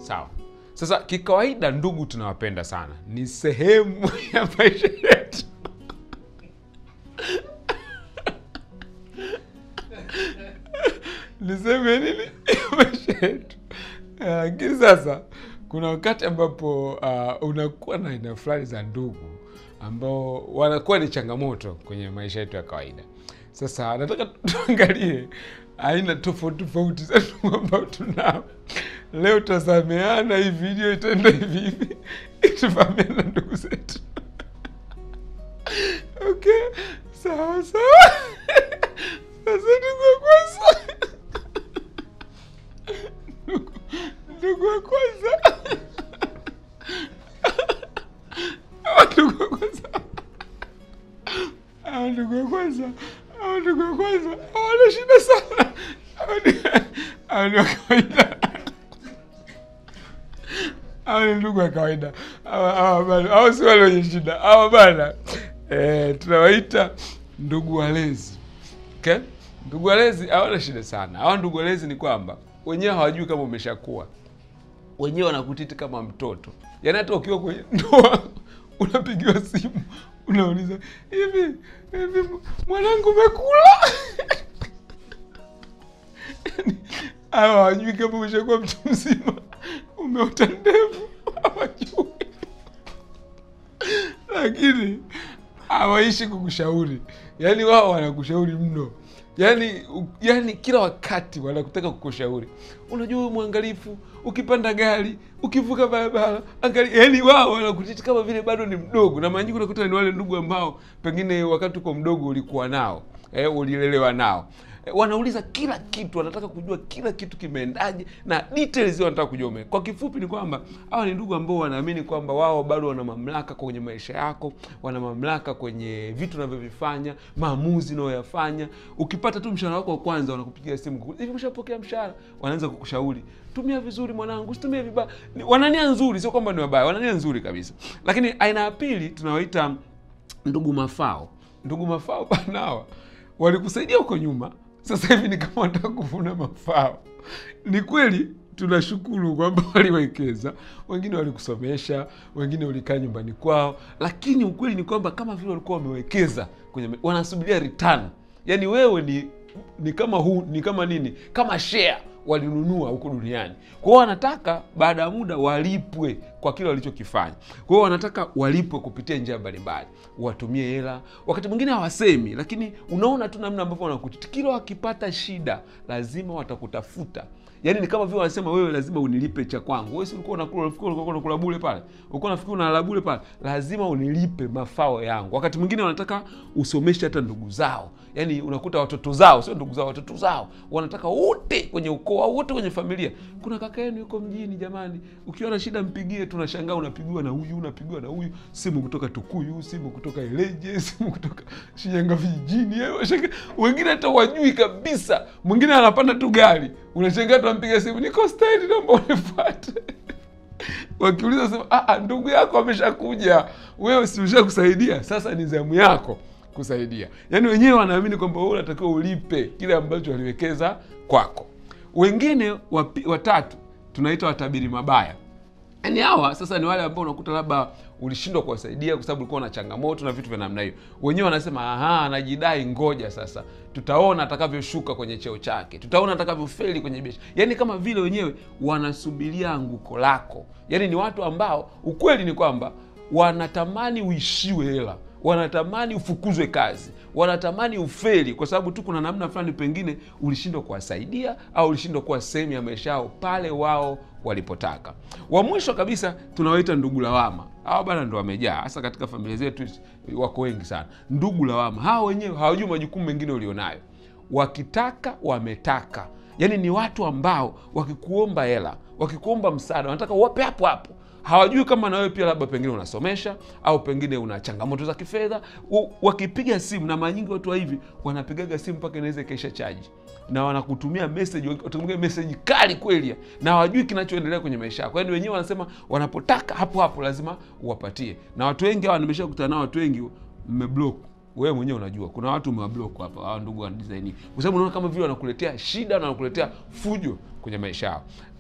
sawa sasa kikawaida ndugu tunawapenda sana ni sehemu ya maisha yetu ni sehemu ya nini ya maisha yetu Eh, lakini sasa kuna wakati ambapo uh, unakuwa na aina fulani za ndugu ambao wanakuwa ni changamoto kwenye maisha yetu ya kawaida sasa nataka tuangalie aina tofauti tofauti za ndugu ambao tunao leo tutasameana hii video itaenda hivi hivi tufahamiana na ndugu zetu okay sawa sawa sasa ndugu wa kwanza Ndugu- ndugu wa kwanza Hawa ndugu wa kwanza hawa ndugu wa kwanza hawa ndugu wa kwanza hawana shida sana Hawa ni- hawa ni wa kawaida hawa ni ndugu wa kawaida hawa hawa bana hawa si wale wenye shida hawa bana eh, tunawaita ndugu walezi okay? ndugu walezi hawana shida sana hawa ndugu walezi ni kwamba wenyewe hawajui kama umeshakuwa wenyewe wanakutiti kama mtoto yaani hata ukiwa kwenye ndoa unapigiwa simu unauliza hivi hivi mwanangu umekula Yaani, hawa hawajui kama umeshakuwa mtu mzima umeota ndevu hawajui lakini hawaishi kukushauri yaani wao wanakushauri mno yaani u- yaani kila wakati wanakutaka kukushauri unajua huyu mwangalifu ukipanda gari ukivuka barabara angalia yaani wao wanakutiti kama vile bado ni mdogo na mara nyingi unakuta ni wale ndugu ambao pengine wakati uko mdogo ulikuwa nao eh, ulilelewa nao Eh, wanauliza kila kitu wanataka kujua kila kitu kimeendaje na details hiyo wanataka kujua ume. kwa kifupi ni kwamba hawa ni ndugu ambao wanaamini kwamba wao bado wana mamlaka kwenye maisha yako wana mamlaka kwenye vitu unavyovifanya maamuzi unayoyafanya ukipata tu mshahara wako wa kwanza wanakupigia simu kuku- hivi umeshapokea mshahara wanaanza kukushauri tumia vizuri mwanangu usitumie vibaya Ni- wanania nzuri sio kwamba ni wabaya wanania nzuri kabisa lakini aina ya pili tunawaita ndugu mafao ndugu mafao banawa walikusaidia huko nyuma sasa hivi ni kama wanataka kuvuna mafao ni kweli tunashukuru kwamba waliwekeza wengine walikusomesha wengine ulikaa nyumbani kwao lakini ukweli ni kwamba kama vile walikuwa wamewekeza kwenye wanasubiria return yaani wewe ni ni kama hu, ni kama nini kama share walinunua huko duniani kwa hiyo wanataka baada ya muda walipwe kwa kile walichokifanya kwa hiyo wanataka walipwe kupitia njia mbalimbali watumie hela wakati mwingine hawasemi lakini unaona tu namna ambavyo wanakuti kila wakipata shida lazima watakutafuta yaani ni kama vile wanasema wewe lazima unilipe cha kwangu wewe si ulikuwa unakula unafikiri ulikuwa unakula bure pale ulikuwa unafikiri unalala bure pale lazima unilipe mafao yangu wakati mwingine wanataka usomeshe hata ndugu zao yaani unakuta watoto zao sio ndugu zao watoto zao wanataka wote kwenye ukoo au wote kwenye familia kuna kaka yenu yuko mjini jamani ukiwa na shida mpigie tunashangaa unapigiwa na huyu unapigiwa na huyu simu kutoka tukuyu simu kutoka ileje simu kutoka shinyanga vijijini eh, washangaa. wengine hata wajui kabisa mwingine anapanda tu gari unashangaa tunampiga simu niko stendi naomba unifuate wakiuliza sema "Ah, ah, ndugu yako ameshakuja wewe si ushakusaidia sasa ni zamu yako kusaidia yaani wenyewe wanaamini kwamba wewe unatakiwa ulipe kile ambacho waliwekeza kwako wengine wapi, watatu tunaita watabiri mabaya yaani hawa sasa ni wale ambao unakuta labda ulishindwa kuwasaidia kwa sababu ulikuwa na changamoto na vitu vya namna hiyo wenyewe wanasema aha anajidai ngoja sasa tutaona atakavyoshuka kwenye cheo chake tutaona atakavyofeli kwenye biashara yaani kama vile wenyewe wanasubiria anguko lako yaani ni watu ambao ukweli ni kwamba wanatamani uishiwe hela wanatamani ufukuzwe kazi wanatamani ufeli kwa sababu tu kuna namna fulani pengine ulishindwa kuwasaidia au ulishindwa kuwa sehemu ya maisha yao pale wao walipotaka wa mwisho kabisa tunawaita ndugu lawama hawa bana ndo wamejaa hasa katika familia zetu wako wengi sana ndugu lawama hawa wenyewe hawajui majukumu mengine ulionayo wakitaka wametaka yaani ni watu ambao wakikuomba hela wakikuomba msaada wanataka uwape hapo hapo hawajui kama na wewe pia labda pengine unasomesha au pengine una changamoto za kifedha U- wakipiga simu na mara nyingi watu wa hivi wanapigaga simu mpaka inaweza ikaisha chaji na wanakutumia message watakutumia message kali kweli na hawajui kinachoendelea kwenye maisha yako yaani wenyewe wanasema wanapotaka hapo hapo lazima uwapatie na watu wengi hawa nimeshakutana nao watu wengi mmeblock wewe mwenyewe unajua kuna watu umewablock hapa hawa ndugu wa design hii. kwa sababu unaona kama vile wanakuletea shida na wanakuletea fujo kwenye maisha yao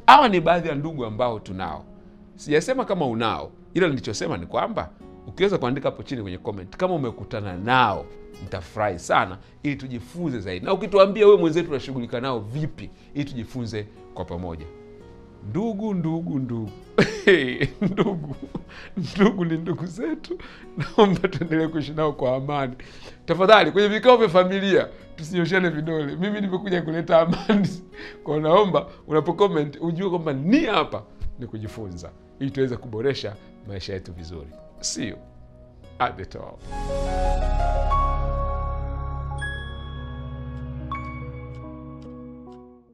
hawa ni baadhi ya ndugu ambao tunao sijasema kama unao ila nilichosema ni kwamba ukiweza kuandika hapo chini kwenye comment kama umekutana nao nitafurahi sana ili tujifunze zaidi na ukituambia wewe mwenzetu unashughulika nao vipi ili tujifunze kwa pamoja ndugu ndugu ndugu ndugu ndugu ni ndugu zetu naomba tuendelee kuishi nao kwa amani tafadhali kwenye vikao vya familia tusinyoshane vidole mimi nimekuja kuleta amani kwa naomba unapo comment ujue kwamba ni hapa ni kujifunza ili tuweze kuboresha maisha yetu vizuri sio at the top